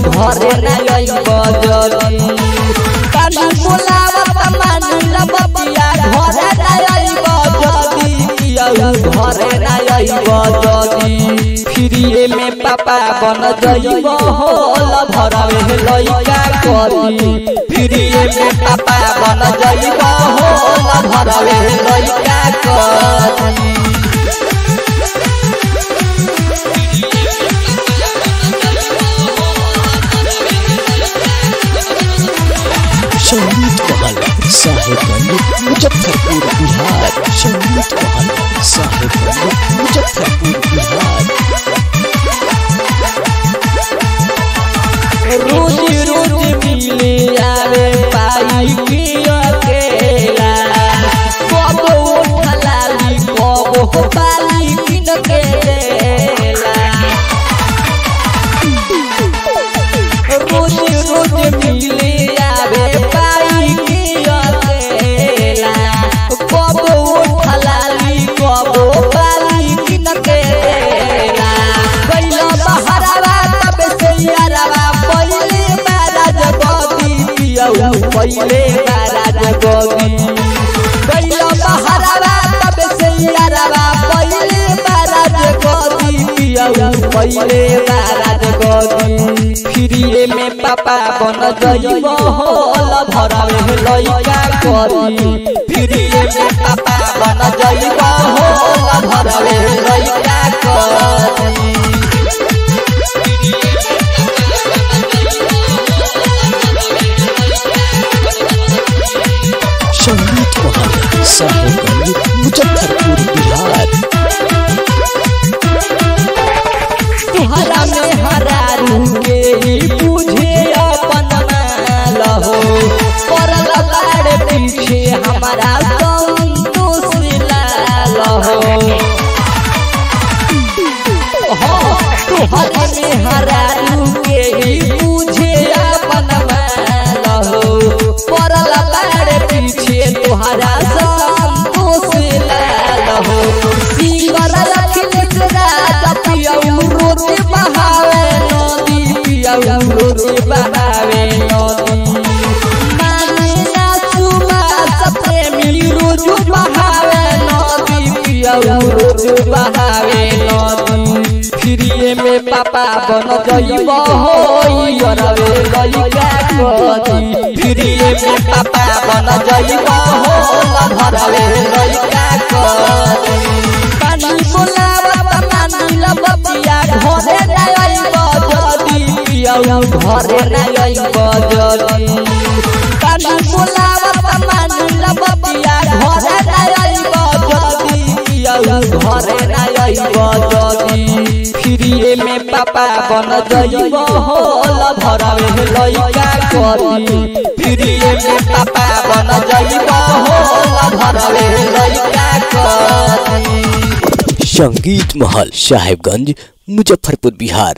घरे ना अइब जदी कानी बोलावत मानिल बतिया घरे ना अइब जदी पियऊ घरे ना अइब जदी फिरिए में पापा बन जइब होल भरवे लइका करी फिरिए में पापा बन जइब होल भरवे लइका करी संगीत महल साहेबगंज मुजफ्फरपुर बिहार संगीत महल साहेबगंज मुजफ्फरपुर बिहार रोज रोज मिले आवे पाई के अकेला कब उठलाली कब पाली किन के देला रोज रोज मिले आवे पाई के अकेला कब उठलाली कब पाली किन के देला कैला बहरावा तब से यारावा पहिले महाराज गदी पियऊ पहिले महाराज गदी कैला बहरावा तब से यारावा पहिले महाराज गदी पियऊ पहिले महाराज गदी फिरिए में पापा बन जइब होल भरवे लइका करी फिरिए में पापा बन जइब होल भरवे लइका करी संगीत महल साहेबगंज मुजफ्फरपुर बिहार तुहरा में हरारू के ही बुझे अपन माल हो परल बाड़ पीछे हमारा संतोष लाल हो तुहरा में हरारू के ही बुझे अपन माल हो परल बाड़ पीछे तुहरा संतोष लाल हो सिंगर अखिलेश राजा पियऊ रोते बहावे नदी पियऊ रोते बहावे नदी माने ना सुमा सप्रेमी रोजू बहावे नदी पियऊ रोजू बहावे नदी फिरिए में पापा बन जइब होई अरवे लइका कदी फिरिए में पापा बन जइब होल भरवे लइका कदी पानी बोलावत मानिल बतिया घरे ना अइब जदी पियऊ घरे ना अइब जदी पानी बोलावत मानिल बतिया घरे ना अइब जदी पियऊ घरे ना अइब जदी फिरिए में पापा बन जइब होल भरवे लइका करी फिरिए में पापा बन जइब होल भरवे लइका करी संगीत महल साहेबगंज मुजफ्फरपुर बिहार